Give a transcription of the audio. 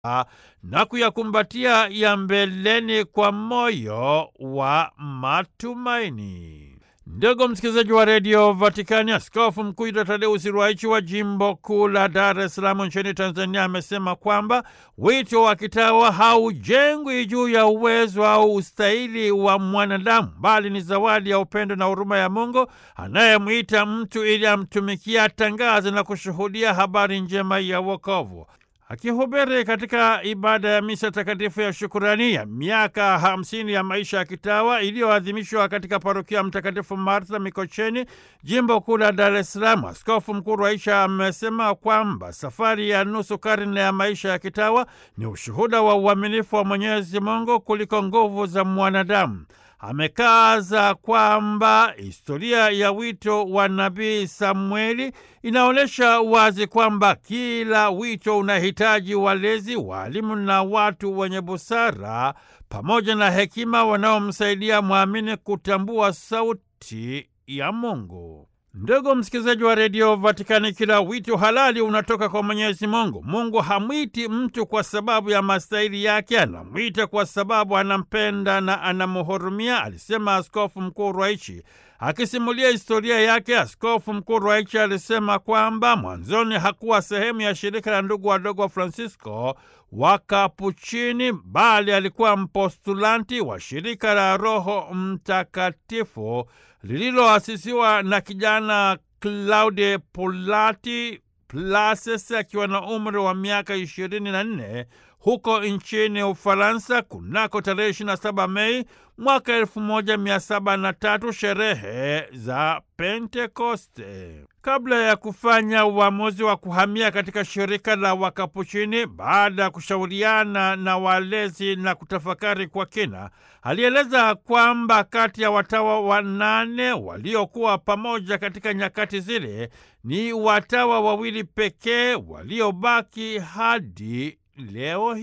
na kuyakumbatia ya mbeleni kwa moyo wa matumaini. Ndugu msikilizaji wa redio Vatikani, askofu mkuu Yuda Tadeusi Ruwaichi wa jimbo kuu la Dar es Salaam nchini Tanzania amesema kwamba wito wa kitawa haujengwi juu ya uwezo au ustahili wa mwanadamu, bali ni zawadi ya upendo na huruma ya Mungu anayemwita mtu ili amtumikia, atangaze na kushuhudia habari njema ya wokovu. Akihubiri katika ibada ya misa takatifu ya shukurani ya miaka hamsini ya maisha ya kitawa iliyoadhimishwa katika parokia ya Mtakatifu Martha Mikocheni, jimbo kuu la Dar es Salaam, askofu mkuu Rwaisha amesema kwamba safari ya nusu karne ya maisha ya kitawa ni ushuhuda wa uaminifu wa Mwenyezi Mungu kuliko nguvu za mwanadamu. Amekaza kwamba historia ya wito wa nabii Samueli inaonyesha wazi kwamba kila wito unahitaji walezi, waalimu na watu wenye busara pamoja na hekima wanaomsaidia mwamini kutambua sauti ya Mungu. Ndugu msikilizaji wa redio Vatikani, kila wito halali unatoka kwa Mwenyezi Mungu. Mungu hamwiti mtu kwa sababu ya mastahili yake, anamwita kwa sababu anampenda na anamhurumia, alisema Askofu Mkuu Rwaichi. Akisimulia historia yake, Askofu Mkuu Rwaichi alisema kwamba mwanzoni hakuwa sehemu ya shirika la ndugu wadogo wa Francisco wa Kapuchini, bali alikuwa mpostulanti wa shirika la Roho Mtakatifu lililoasisiwa na kijana Claude Pulati Plases akiwa na umri wa miaka ishirini na nne huko nchini Ufaransa kunako tarehe 27 Mei mwaka 1703, sherehe za Pentekoste. Kabla ya kufanya uamuzi wa kuhamia katika shirika la Wakapuchini, baada ya kushauriana na walezi na kutafakari kwa kina, alieleza kwamba kati ya watawa wanane waliokuwa pamoja katika nyakati zile, ni watawa wawili pekee waliobaki hadi leo hii.